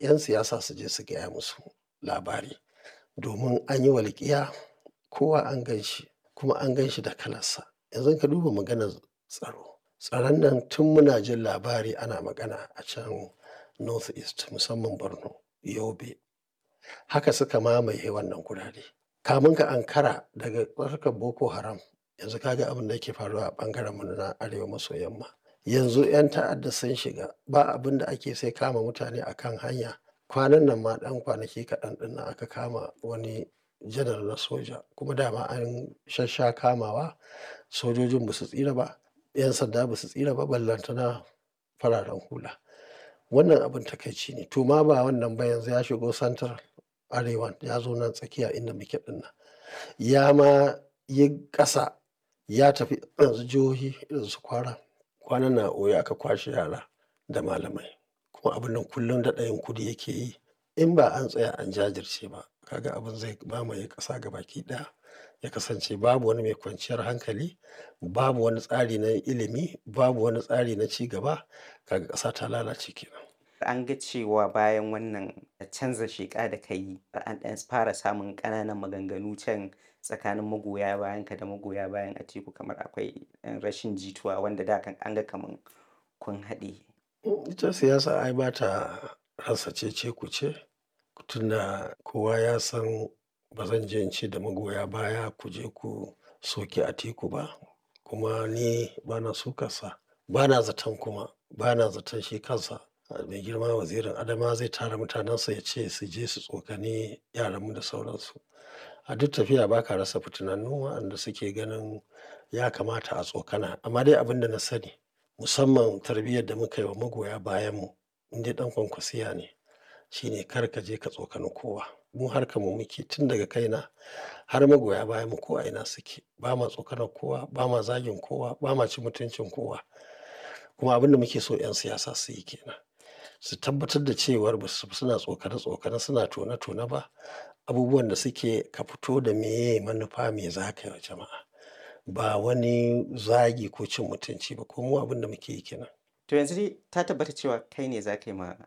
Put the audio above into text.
'yan siyasa su je su gaya musu labari domin an yi walƙiya kowa an gan shi kuma an gan shi da kalarsa. Yanzu ka duba maganar tsaro. Tsaron nan tun muna jin labari ana magana a can North East musamman Borno, Yobe. Haka suka mamaye wannan gurare. Kamun ka ankara daga harkar Boko Haram yanzu ka ga abin da yake faruwa a ɓangaren mu na arewa maso yamma. Yanzu 'yan ta'adda sun shiga ba abin da ake sai kama mutane a kan hanya. Kwanan nan ma ɗan kwanaki kaɗan ɗin nan aka kama wani janar na soja kuma dama an shassha kamawa sojojin ba su tsira ba, 'yan sanda ba su tsira ba ballantana fararen hula. Wannan abin takaici ne. To ma ba wannan ba yanzu ya shigo central arewan ya zo nan tsakiya inda muke ɗin nan. Ya ma yi ƙasa ya tafi yanzu jihohi irin su Kwara. Kwanan nan a Oyo aka kwashe yara da malamai kuma abun nan kullum daɗa yin kudi yake yi. In ba an tsaya an jajirce ba ka ga abin zai mamaye ƙasa gabaki ɗaya. Ya kasance babu wani mai kwanciyar hankali, babu wani tsari na ilimi, babu wani tsari na ci gaba. Kaga ƙasa ta lalace kenan. An ga cewa bayan wannan canza sheƙa da ka yi an ɗan fara samun ƙananan maganganu can tsakanin magoya bayanka da magoya bayan Atiku kamar akwai ɗan rashin jituwa wanda da kan an ga kaman kun haɗe. Ita siyasa ai ba ta rasa cece-kuce. Tunda kowa ya san ba zan je in ce da magoya baya ku je ku soki Atiku ba kuma ni ba na sukarsa. Ba na zaton kuma ba na zaton shi kansa mai girma wazirin Adamawa zai tara mutanensa ya ce su je su tsokani yaranmu da sauransu. A duk tafiya ba ka rasa fitinannu waɗanda suke ganin ya kamata a tsokana. Amma dai abin da na sani musamman tarbiyyar da muka yi wa magoya bayanmu in dai ɗan kwankwasiya ne shine kar ka je ka tsokani kowa. Mu harkar mu muke tun daga kaina har magoya bayanmu ko a ina suke. Ba ma tsokanar kowa, ba ma zagin kowa, ba ma cin mutuncin kowa. Kuma abin da muke so 'yan siyasa su yi ke nan. Su tabbatar da cewar ba su suna tsokane-tsokane suna tone-tone ba. Abubuwan da suke ka fito da meye manufa me za ka yi wa jama'a. Ba wani zagi ko cin mutunci ba ko mu abin da muke yi ke nan. To yanzu dai ta tabbata cewa kai ne za ka yi ma